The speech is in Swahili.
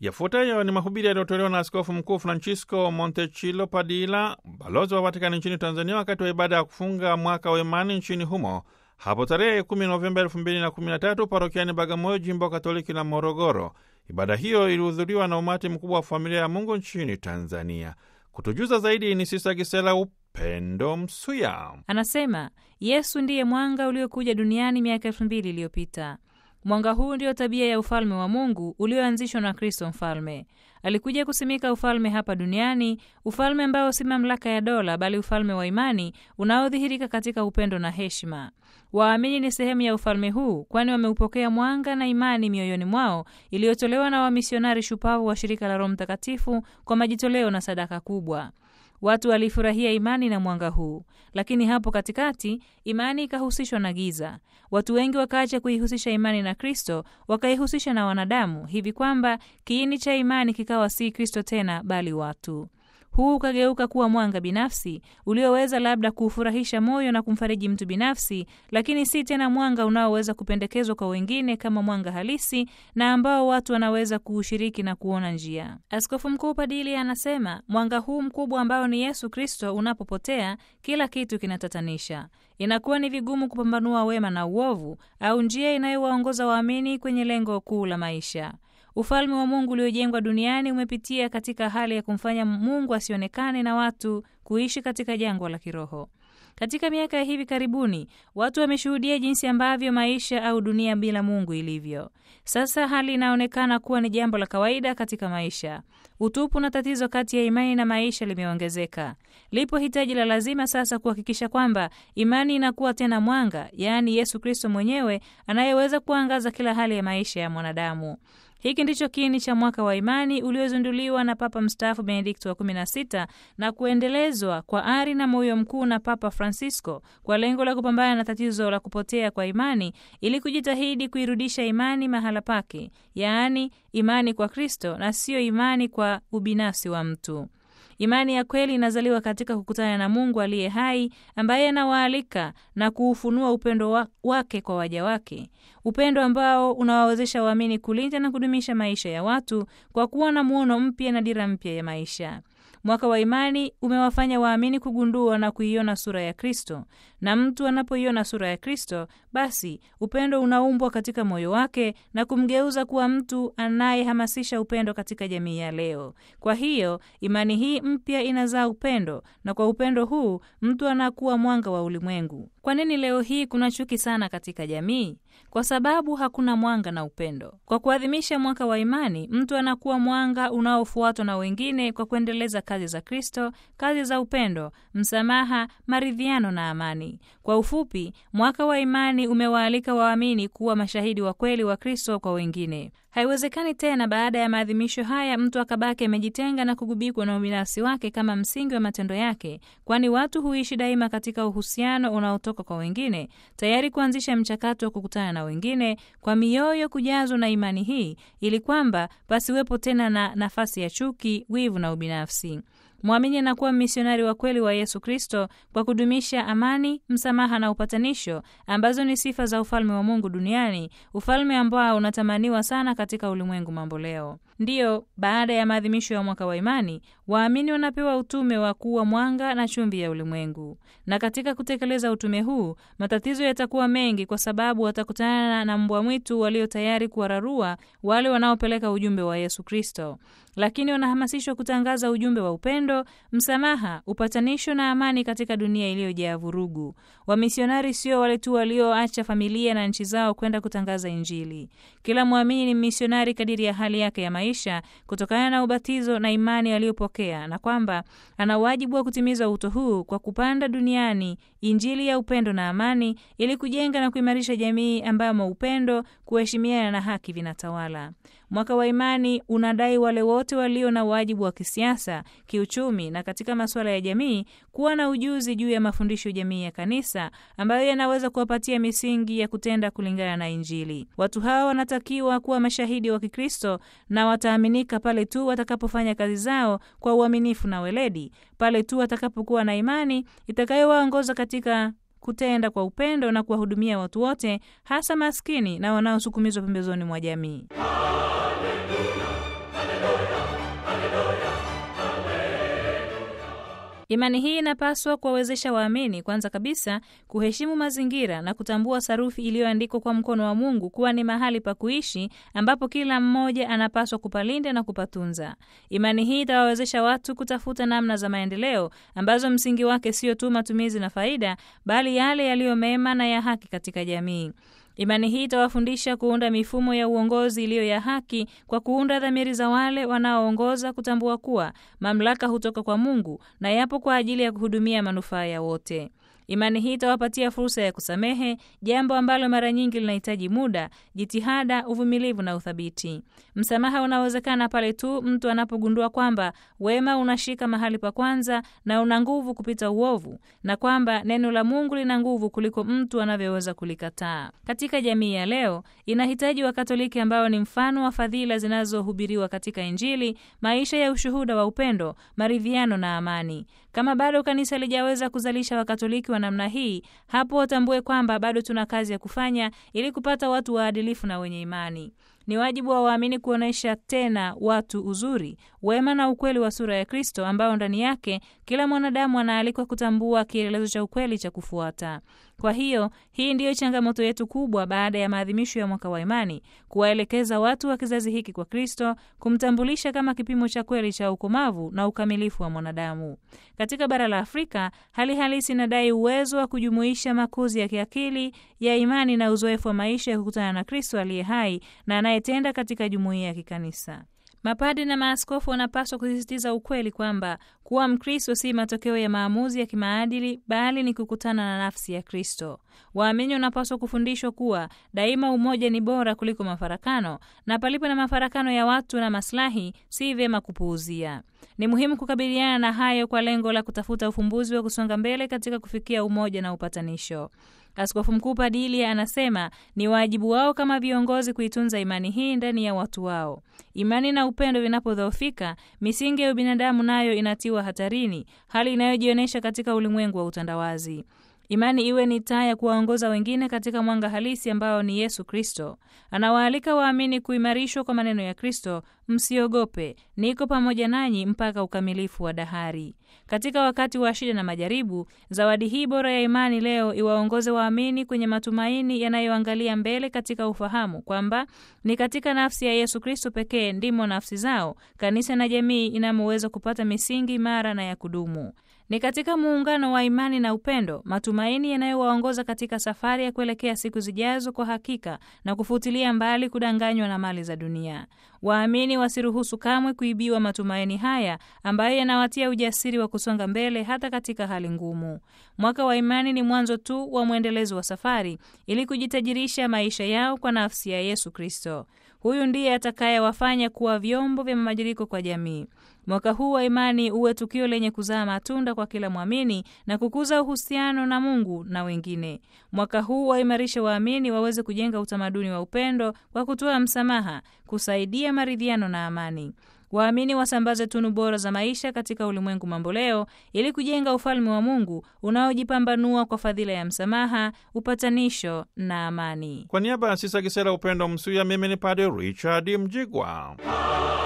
Yafuatayo ni mahubiri yaliyotolewa na Askofu Mkuu Francisco Montechilo Padilla, balozi wa Vatikani nchini Tanzania, wakati wa ibada ya kufunga mwaka wa imani nchini humo hapo tarehe 10 Novemba 2013 parokiani Bagamoyo, jimbo Katoliki la Morogoro. Ibada hiyo ilihudhuriwa na umati mkubwa wa familia ya Mungu nchini Tanzania. Kutujuza zaidi ni Sista Gisela Upendo Msuya. Anasema Yesu ndiye mwanga uliokuja duniani miaka elfu mbili iliyopita. Mwanga huu ndio tabia ya ufalme wa Mungu ulioanzishwa na Kristo Mfalme. Alikuja kusimika ufalme hapa duniani, ufalme ambao si mamlaka ya dola, bali ufalme wa imani unaodhihirika katika upendo na heshima. Waamini ni sehemu ya ufalme huu, kwani wameupokea mwanga na imani mioyoni mwao iliyotolewa na wamisionari shupavu wa shirika la Roho Mtakatifu kwa majitoleo na sadaka kubwa. Watu walifurahia imani na mwanga huu, lakini hapo katikati imani ikahusishwa na giza. Watu wengi wakaacha kuihusisha imani na Kristo, wakaihusisha na wanadamu, hivi kwamba kiini cha imani kikawa si Kristo tena, bali watu. Huu ukageuka kuwa mwanga binafsi ulioweza labda kuufurahisha moyo na kumfariji mtu binafsi, lakini si tena mwanga unaoweza kupendekezwa kwa wengine kama mwanga halisi na ambao watu wanaweza kuushiriki na kuona njia. Askofu Mkuu Padili anasema mwanga huu mkubwa ambao ni Yesu Kristo unapopotea, kila kitu kinatatanisha. Inakuwa ni vigumu kupambanua wema na uovu au njia inayowaongoza waamini kwenye lengo kuu la maisha. Ufalme wa Mungu uliojengwa duniani umepitia katika hali ya kumfanya Mungu asionekane na watu kuishi katika jangwa la kiroho. Katika miaka ya hivi karibuni, watu wameshuhudia jinsi ambavyo maisha au dunia bila Mungu ilivyo. Sasa hali inaonekana kuwa ni jambo la kawaida katika maisha. Utupu na tatizo kati ya imani na maisha limeongezeka. Lipo hitaji la lazima sasa kuhakikisha kwamba imani inakuwa tena mwanga, yaani Yesu Kristo mwenyewe anayeweza kuangaza kila hali ya maisha ya mwanadamu. Hiki ndicho kiini cha mwaka wa imani uliozinduliwa na Papa mstaafu Benedikto wa 16 na kuendelezwa kwa ari na moyo mkuu na Papa Francisco kwa lengo la kupambana na tatizo la kupotea kwa imani ili kujitahidi kuirudisha imani mahala pake, yaani imani kwa Kristo na siyo imani kwa ubinafsi wa mtu. Imani ya kweli inazaliwa katika kukutana na Mungu aliye hai ambaye anawaalika na kuufunua upendo wa, wake kwa waja wake, upendo ambao unawawezesha waamini kulinda na kudumisha maisha ya watu kwa kuwa na muono mpya na dira mpya ya maisha. Mwaka wa imani umewafanya waamini kugundua na kuiona sura ya Kristo, na mtu anapoiona sura ya Kristo, basi upendo unaumbwa katika moyo wake na kumgeuza kuwa mtu anayehamasisha upendo katika jamii ya leo. Kwa hiyo imani hii mpya inazaa upendo, na kwa upendo huu mtu anakuwa mwanga wa ulimwengu. Kwa nini leo hii kuna chuki sana katika jamii? Kwa sababu hakuna mwanga na upendo. Kwa kuadhimisha mwaka wa imani, mtu anakuwa mwanga unaofuatwa na wengine kwa kuendeleza kazi za Kristo, kazi za upendo, msamaha, maridhiano na amani. Kwa ufupi, mwaka wa imani umewaalika waamini kuwa mashahidi wa kweli wa Kristo kwa wengine. Haiwezekani tena baada ya maadhimisho haya mtu akabaki amejitenga na kugubikwa na ubinafsi wake kama msingi wa matendo yake, kwani watu huishi daima katika uhusiano unaotoka kwa wengine, tayari kuanzisha mchakato wa kukutana na wengine kwa mioyo kujazwa na imani hii, ili kwamba pasiwepo tena na nafasi ya chuki, wivu na ubinafsi. Mwamini anakuwa misionari wa kweli wa Yesu Kristo kwa kudumisha amani, msamaha na upatanisho, ambazo ni sifa za ufalme wa Mungu duniani, ufalme ambao unatamaniwa sana katika ulimwengu mambo leo. Ndiyo, baada ya maadhimisho ya mwaka wa imani, waamini wanapewa utume wa kuwa mwanga na chumvi ya ulimwengu. Na katika kutekeleza utume huu, matatizo yatakuwa mengi, kwa sababu watakutana na mbwa mwitu walio tayari kuwararua wale wanaopeleka ujumbe wa Yesu Kristo, lakini wanahamasishwa kutangaza ujumbe wa upendo, msamaha, upatanisho na amani katika dunia iliyojaa vurugu. Wamisionari sio wale tu walioacha familia na nchi zao kwenda kutangaza Injili. Kila mwamini ni misionari kadiri ya hali yake ya maisha kutokana na ubatizo na imani aliyopokea, na kwamba ana wajibu wa kutimiza uto huu kwa kupanda duniani Injili ya upendo na amani, ili kujenga na kuimarisha jamii ambamo upendo, kuheshimiana na haki vinatawala. Mwaka wa imani unadai wale wote walio na wajibu wa kisiasa, kiuchumi na katika masuala ya jamii kuwa na ujuzi juu ya mafundisho jamii ya kanisa ambayo yanaweza kuwapatia misingi ya kutenda kulingana na Injili. Watu hawa wanatakiwa kuwa mashahidi wa Kikristo na wataaminika pale tu watakapofanya kazi zao kwa uaminifu na weledi, pale tu watakapokuwa na imani itakayowaongoza katika kutenda kwa upendo na kuwahudumia watu wote, hasa maskini na wanaosukumizwa pembezoni mwa jamii. Haleluya, haleluya. Imani hii inapaswa kuwawezesha waamini kwanza kabisa kuheshimu mazingira na kutambua sarufi iliyoandikwa kwa mkono wa Mungu kuwa ni mahali pa kuishi ambapo kila mmoja anapaswa kupalinda na kupatunza. Imani hii itawawezesha watu kutafuta namna za maendeleo ambazo msingi wake sio tu matumizi na faida, bali yale yaliyo mema na ya haki katika jamii. Imani hii itawafundisha kuunda mifumo ya uongozi iliyo ya haki kwa kuunda dhamiri za wale wanaoongoza kutambua kuwa mamlaka hutoka kwa Mungu na yapo kwa ajili ya kuhudumia manufaa ya wote. Imani hii itawapatia fursa ya kusamehe, jambo ambalo mara nyingi linahitaji muda, jitihada, uvumilivu na uthabiti. Msamaha unawezekana pale tu mtu anapogundua kwamba wema unashika mahali pa kwanza na una nguvu kupita uovu, na kwamba neno la Mungu lina nguvu kuliko mtu anavyoweza kulikataa. Katika jamii ya leo inahitaji Wakatoliki ambao ni mfano wa fadhila zinazohubiriwa katika Injili, maisha ya ushuhuda wa upendo, maridhiano na amani. Kama bado kanisa lijaweza kuzalisha Wakatoliki wa namna hii, hapo watambue kwamba bado tuna kazi ya kufanya ili kupata watu waadilifu na wenye imani. Ni wajibu wa waamini kuonyesha tena watu uzuri, wema na ukweli wa sura ya Kristo ambao ndani yake kila mwanadamu anaalikwa kutambua kielelezo cha ukweli cha kufuata. Kwa hiyo hii ndiyo changamoto yetu kubwa baada ya maadhimisho ya mwaka wa imani, kuwaelekeza watu wa kizazi hiki kwa Kristo, kumtambulisha kama kipimo cha kweli cha ukomavu na ukamilifu wa mwanadamu. Katika bara la Afrika, hali halisi inadai uwezo wa kujumuisha makuzi ya kiakili ya imani na uzoefu wa maisha ya kukutana na Kristo aliye hai na anayetenda katika jumuiya ya kikanisa. Mapadi na maaskofu wanapaswa kusisitiza ukweli kwamba kuwa Mkristo si matokeo ya maamuzi ya kimaadili bali ni kukutana na nafsi ya Kristo. Waamini wanapaswa kufundishwa kuwa daima umoja ni bora kuliko mafarakano, na palipo na mafarakano ya watu na maslahi, si vyema kupuuzia. Ni muhimu kukabiliana na hayo kwa lengo la kutafuta ufumbuzi wa kusonga mbele katika kufikia umoja na upatanisho. Askofu Mkuu Padilia anasema ni wajibu wao kama viongozi kuitunza imani hii ndani ya watu wao. Imani na upendo vinapodhoofika, misingi ya ubinadamu nayo inatiwa hatarini, hali inayojionyesha katika ulimwengu wa utandawazi. Imani iwe ni taa ya kuwaongoza wengine katika mwanga halisi ambao ni Yesu Kristo. Anawaalika waamini kuimarishwa kwa maneno ya Kristo, msiogope, niko pamoja nanyi mpaka ukamilifu wa dahari. Katika wakati wa shida na majaribu, zawadi hii bora ya imani leo iwaongoze waamini kwenye matumaini yanayoangalia mbele katika ufahamu kwamba ni katika nafsi ya Yesu Kristo pekee ndimo nafsi zao, kanisa na jamii inamoweza kupata misingi imara na ya kudumu. Ni katika muungano wa imani na upendo, matumaini yanayowaongoza katika safari ya kuelekea siku zijazo kwa hakika na kufutilia mbali kudanganywa na mali za dunia. Waamini wasiruhusu kamwe kuibiwa matumaini haya ambayo yanawatia ujasiri wa kusonga mbele hata katika hali ngumu. Mwaka wa imani ni mwanzo tu wa mwendelezo wa safari ili kujitajirisha maisha yao kwa nafsi ya Yesu Kristo. Huyu ndiye atakayewafanya kuwa vyombo vya mabadiliko kwa jamii. Mwaka huu wa imani uwe tukio lenye kuzaa matunda kwa kila mwamini na kukuza uhusiano na Mungu na wengine. Mwaka huu waimarishe waamini waweze kujenga utamaduni wa upendo kwa kutoa msamaha, kusaidia maridhiano na amani. Waamini wasambaze tunu bora za maisha katika ulimwengu mamboleo ili kujenga ufalme wa Mungu unaojipambanua kwa fadhila ya msamaha, upatanisho na amani. Kwa niaba ya Sisa Gisera Upendo Msuya, mimi ni Padre Richard Mjigwa.